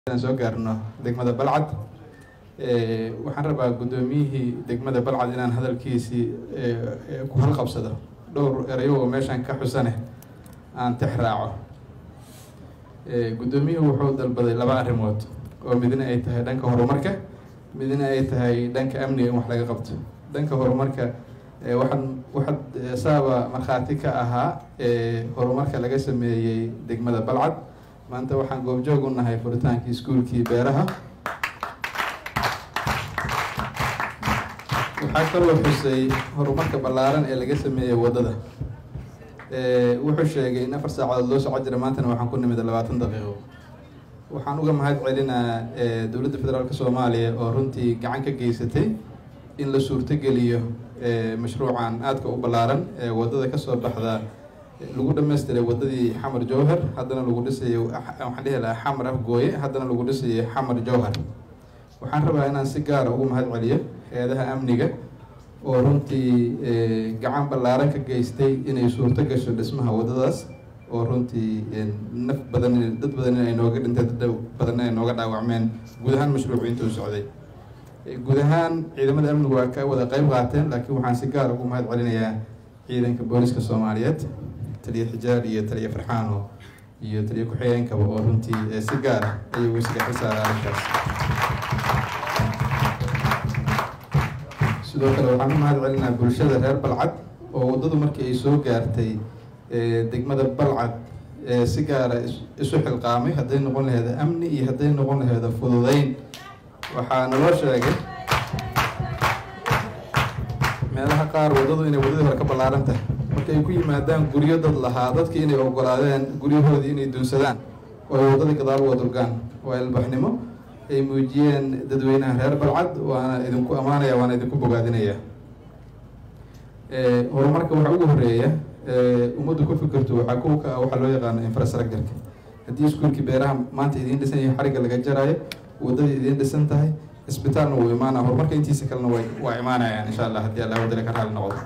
soo gaarno degmada balcad waxaan rabaa guddoomiyihii degmada balcad inaan hadalkiisii ku halqabsado dhowr erayo oo meeshan ka xusane aan tix raaco guddoomiyuhu wuxuu dalbaday laba arrimood oo midna ay tahay dhanka horumarka midna ay tahay dhanka amniga in wax laga qabto dhanka horumarka waxaan waxaad saaba markhaati ka ahaa horumarka laga sameeyey degmada balcad maanta waxaan goobjoog u nahay furitaankii iskuulkii beeraha waxaa kaloo xusay horumarka ballaaran ee laga sameeyey waddada wuxuu sheegay in afar saacadood loo soco jira maantana waxaan ku nimid labaatan daqiiqo waxaan uga mahad celinaa dowladda federaalk soomaaliya oo runtii gacan ka geysatay in la suurtogeliyo mashruucan aadka u ballaaran ee waddada kasoo baxda lagu dhamaystiray waddadii xamar jowhar haddana lagu dhisayo waxaan dhihi lahaa xamar afgooye haddana lagu dhisayo xamar jowhar waxaan rabaa inaan si gaara ugu mahad celiyo hay-adaha amniga oo runtii gacan ballaaran ka geystay inay suurto gasho dhismaha waddadaas oo runtii naf badan dad badan ay nooga dhinteen dad badanna ay nooga dhaawacmeen guud ahaan mashruucu intuu socday guud ahaan ciidamada amnigu waa ka wada qeyb qaateen laakiin waxaan si gaara ugu mahad celinayaa ciidanka booliska soomaaliyeed taliya xijaar iyo taliya farxaano iyo taliya ku-xigeenkaba oo runtii si gaara ayuu isaga xisaara arrinkaas sidoo kale waxaan u mahad celinaa bulshada reer balcad oo waddadu markii ay soo gaartay degmada balcad si gaara isu xilqaamay hadday noqon laheeda amni iyo hadday noqon laheeda fududeyn waxaa naloo sheegay meelaha qaar waddadu inay waddadii hore ka ballaaran tahay marka ay ku yimaadaan guryo dad lahaa dadkii inay ogolaadeen guryahoodii inay dunsadaan oo ay waddadii gadaal uga durgaan waa ilbaxnimo ay muujiyeen dadweynaha reer balcad waana idinku ammaanaya waana idinku bogaadinaya horumarka waxaa ugu horeeya ummaddu ku fikirto waxaa kuwa ka ah waxaa loo yaqaano infrastructureka haddii iskuulkii beeraha maanta idiin dhisan yahay xarigga laga jaraayo waddadii idiin dhisan tahay isbitaalna wuu imaanaya horumarka intiisa kalena way waa imaanayaan insha allah haddii allah wadale ka raali noqdo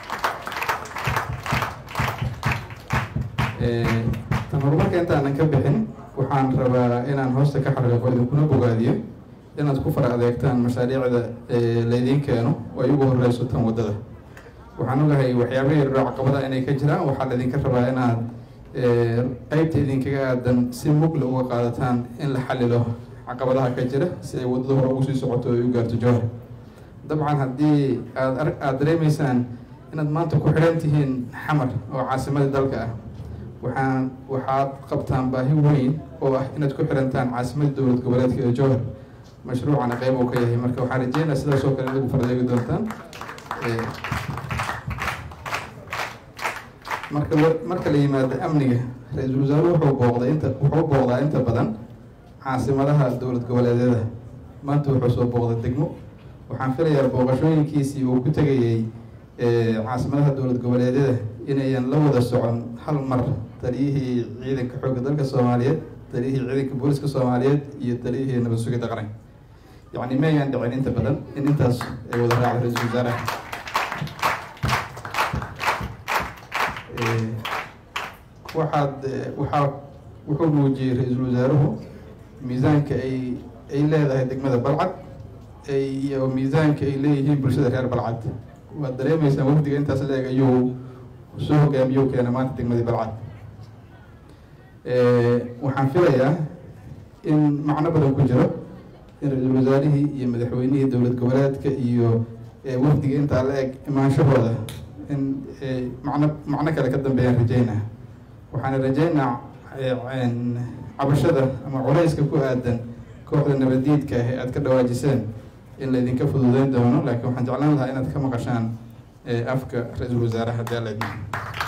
tan horumarka intaanan ka bixin waxaan rabaa inaan hoosta ka xariiqo idinkuna bogaadiyo inaad ku fara adeegtaan mashaariicda laydiin keeno oo ay ugu horeyso tan waddada waxaan ogahay waxyaaba yaroo caqabada inay ka jiraan waxaa laydinka rabaa inaad qeybta idinkaga aadan si mugla uga qaadataan in la xalilo caqabadaha ka jira si ay waddada hore ugu sii socoto ay u gaarto jowhar dabcan haddii aad aada dareemaysaan inaad maanta ku xidhan tihiin xamar oo caasimadii dalka ah waxaan waxaad qabtaan baahi weyn oo ah inaad ku xirantaan caasimadda dowlad goboleedka ee jowhar mashruucana qeyb uu ka yahay marka waxaan rajeynaa sidaas oo kale inagu fardeegi doontaan marka marka la yimaado amniga ra-iisul wasaaruhu wuxuu booqday inta wuxuu booqdaa inta badan caasimadaha dowlad goboleedyada maanta wuxuu soo booqday degmo waxaan filayaa booqashooyinkiisii uu ku tegayay caasimadaha dowlad goboleedyada inayan la wada socon hal mar taliyihii ciidanka xoogga dalka soomaaliyeed taliyihii ciidanka booliska soomaaliyeed iyo taliyihii nabad sugidda qaranka yacni maayaan dhicin inta badan in intaas ay wada raacdo ra-iisul wasaaraha waxaad waxaa wuxuu muujiyey ra-iisul wasaaruhu miisaanka ay ay leedahay degmada balcad iyo miisaanka ay leeyihiin bulshada reer balcad waad dareemeysaan wafdiga intaas leeg ayuu soo hogaamiyo keena maanta degmadii balcad waxaan filayaa in macno badan ku jiro in ra-iisul wasaarihii iyo madaxweynihii dowlad goboleedka iyo wafdiga intaa la eg imaanshahooda in macno macno kale ka dambeeyaan rajeynaa waxaana rajeynaa cabashada ama culeyska ku aadan kooxda nabadiidka ah ee aada ka dhawaajiseen in laydinka fududeyn doono laakiin waxaan jeclaan lahaa inaad ka maqashaan afka ra-iisul wasaaraha haddii alla idmo